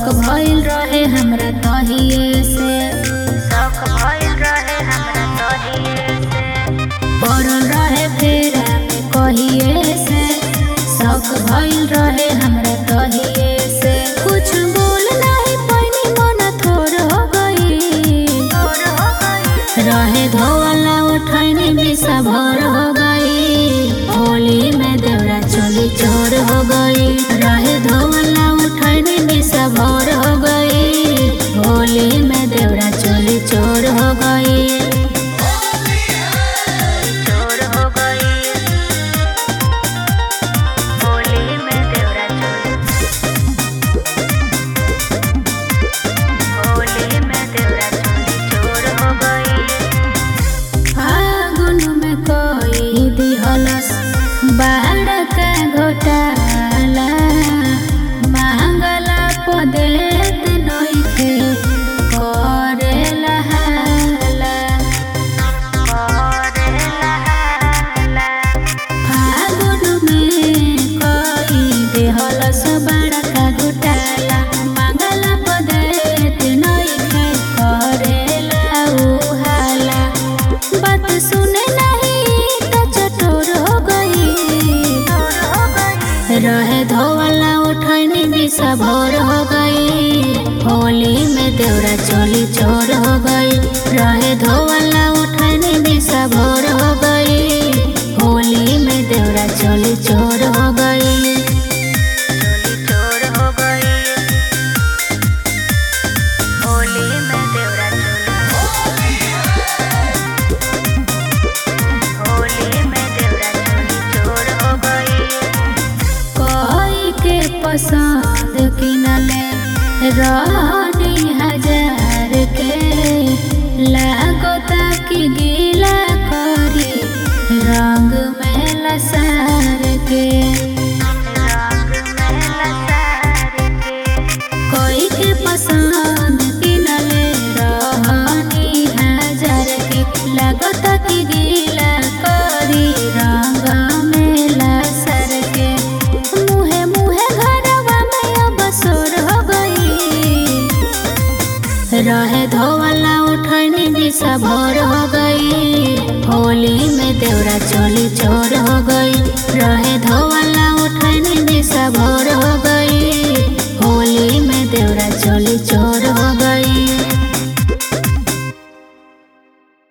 शौक भइल रहे हमरा तहिए से शौक भइल रहे हमरा तोहिए से पड़ल रहे फेरा में कहिए से शौक भइल रहे हमरा तहिए से कुछ बोल नहीं पैनी मन थोर हो गई तोर हो गई रहे धोवाला उठैनी बिसा भर हो गई होली में देवरा चोली चोर हो गई रहे धोवाला उठैनी बिसा भर हो गई होली में देवरा चोली चोर हो गई चोर हो गई होली में देवरा चोरी होली में देवरा चोरी चोर हो गई फागुन में कोई दिहलस बाढ़ का घोटाला मांगला पदेत नइखे करेला हाला करे लहाला फागुन में कोई देहलस बाढ़ का घोटाला मांगला पदेत नइखे करेला उ हाला बात सुने नहीं तो चटोर हो गई चोर हो गई रहे धोवाला उठैनी बिसा भोर हो गई होली में देवरा चोली चोर हो गई रहे धोवाला उठैनी बिसा भोर हो गई होली में देवरा चोली चोर हो गई चोली चोर हो गई होली में देवरा चोली होली में देवरा चोली चोर हो गई कोई के पसंद किनले रानी हजार के लागो ताकि गीला करी रंग में लसार के रंग में लसार के कोई के पसंद किनले रानी हजार के लागो ताकि गीला करी रंग में लसार के मुहे मुहे घरवा में अब सोर हो गई रहे धोवाला उठैनी बिसा भोर हो गई होली में देवरा चोली चोर हो गई रहे धोवाला उठैनी बिसा भोर हो गई होली में देवरा चोली